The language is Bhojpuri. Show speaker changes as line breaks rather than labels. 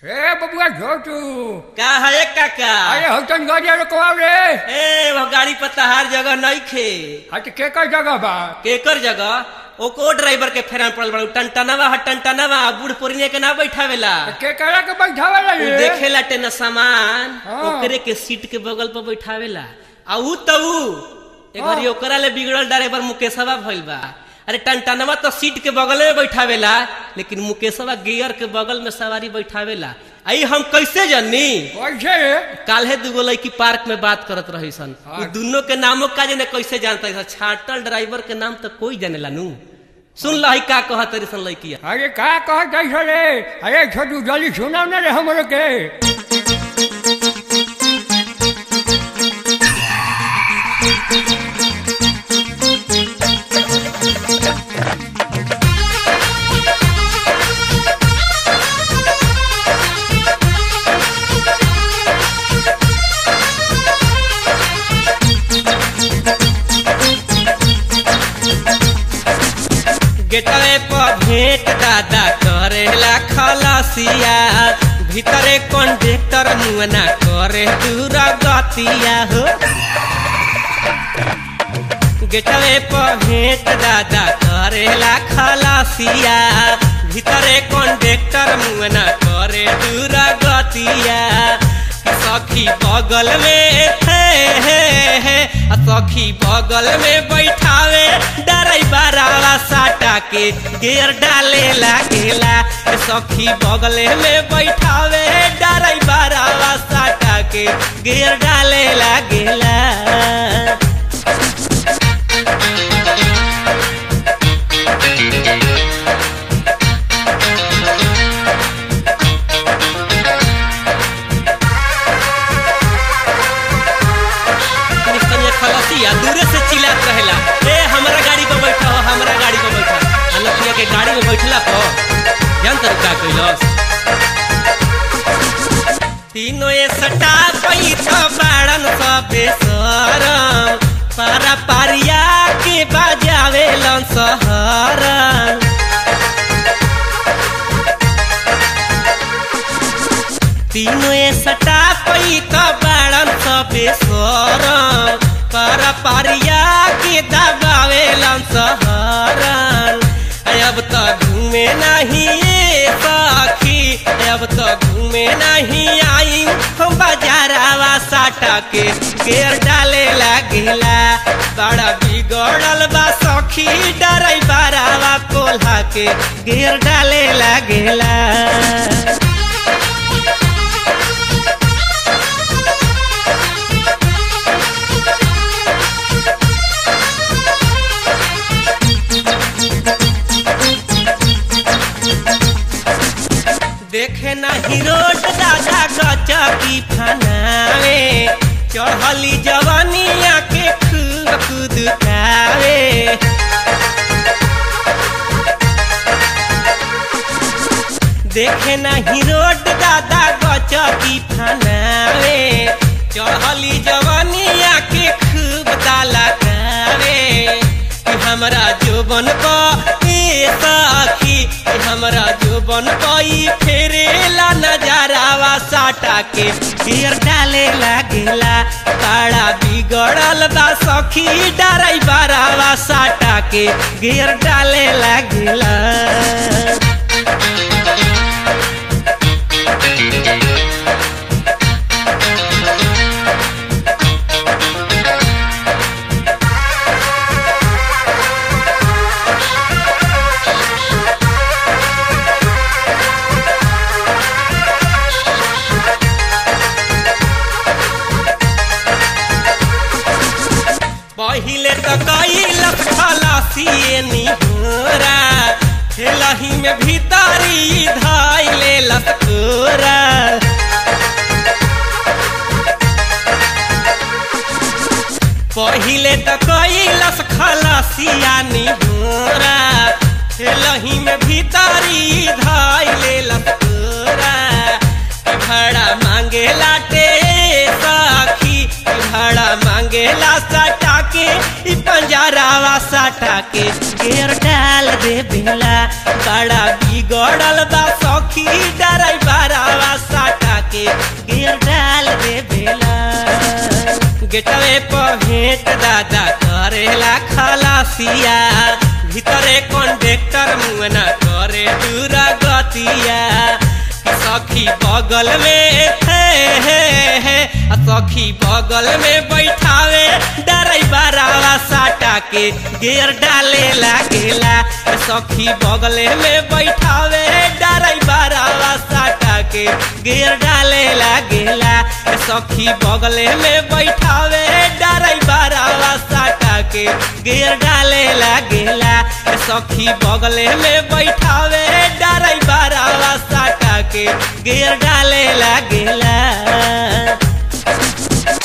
हे बबुआ छोटू
का है काका
अरे हौतन गाड़िया रुकवाओ रे
ए वो गाड़ी पर तहार जगह नहीं खे
हट के कर जगह बा
केकर जगह ओको ड्राइवर के फेरान पड़ल बड़ा टनटनवा ह टनटनवा बूढ़ पुरनिया के ना बैठावेला
के करा के बैठावला
उ
रे
देखेला टेन सामान
हाँ।
ओकरे के सीट के बगल पर बैठावेला आ ऊ त ऊ एक बारी ओकरा ले बिगड़ल ड्राइवर मुकेशवा भइल बा अरे टनटनवा तो सीट के बगल में बैठावेला लेकिन मुकेशवा गियर के बगल में सवारी बैठावेला आई हम कैसे जानी
कैसे रे
काल्हे दुगो लड़की पार्क में बात करत रही सन
हाँ।
उ दोनों के नामों का जाने कैसे जानता है छाटल ड्राइवर के नाम तो कोई जानेला नू सुन लही का कहत रही सन लड़किया
अरे का कहत ऐसे रे अरे छोटू जल्दी सुनाओ ना रे हमरो के
गेटवे पर भेंट दादा करेला खलसिया भीतरे कंडक्टर मुअना करे दूर गतिया हो गेटवे पर भेंट दादा करेला खलसिया भीतरे कंडक्टर मुअना करे दूर गतिया सखी बगल में है है है आ सखी बगल में बैठावे डराइबरावा साटा के गेर डाले लागेला ए सखी बगल में बैठावे डराइबरावा साटा के गेर डाले लागेला निकनिया खलसिया दूरे से चिल्लात रहेला ए हमरा गाड़ी पर बैठा हो हमरा गाड़ी पर बैठा आ लखिया के गाड़ी में बैठला पर जान तर का कइलस तीनों ए सटा पई तो बाड़न सबे सरम पारा पारिया के बाजावे लन सहरन तीनों ए सटा पई तो बाड़न सबे सरम पारा पारिया के दबावे लन सहरन अब तो घूमे नहीं ए सखी अब तो घूमे नहीं आई हम बाजारावा साटा के गेर डाले लागेला बड़ा बिगड़ल बा सखी डराई बारावा कोल्हा के गेर डाले लागेला देखे नहीं रोड दादा गचकी फनावे चढ़ली जवानिया के खूब खुद खावे देखे नहीं रोड दादा गचकी फनावे चढ़ली जवानिया के खूब दाला खावे कि हमरा जोबन को ए सखी कि हमरा जोबन कोई फेरेला नजारावा साटा के घेर डाले लागेला बड़ा बिगड़ल बा सखी डराई बारावा साटा के घेर डाले लागेला पहिले तो कैलस खलासिए निहोरा हेलही में भीतरी धैले लसकोरा पहिले तो कैलस खलासिया निहोरा हेलही में भीतरी धैले लसकोरा भाड़ा मांगेला टे सखी भाड़ा मांगेला सटा के ई पंजरावा सटा के घेर डाल दे बेला बड़ा बिगड़ल बा सखी डराई बारावा गेटवे पर भेंट दादा करेला खलासिया भीतरे कंडक्टर मुना करे दूरा गतिया सखी बगल में है है है आ सखी बगल में बैठावे डराइबरावा साटा के गेर डाले लागेला आ सखी बगल में बैठावे डराइबरावा साटा के गेर डाले लागेला आ सखी बगल में बैठावे डराइबरावा साटा के गेर डाले लागेला आ सखी बगल में बैठावे डराइबरावा साटा के गेर डाले लागेला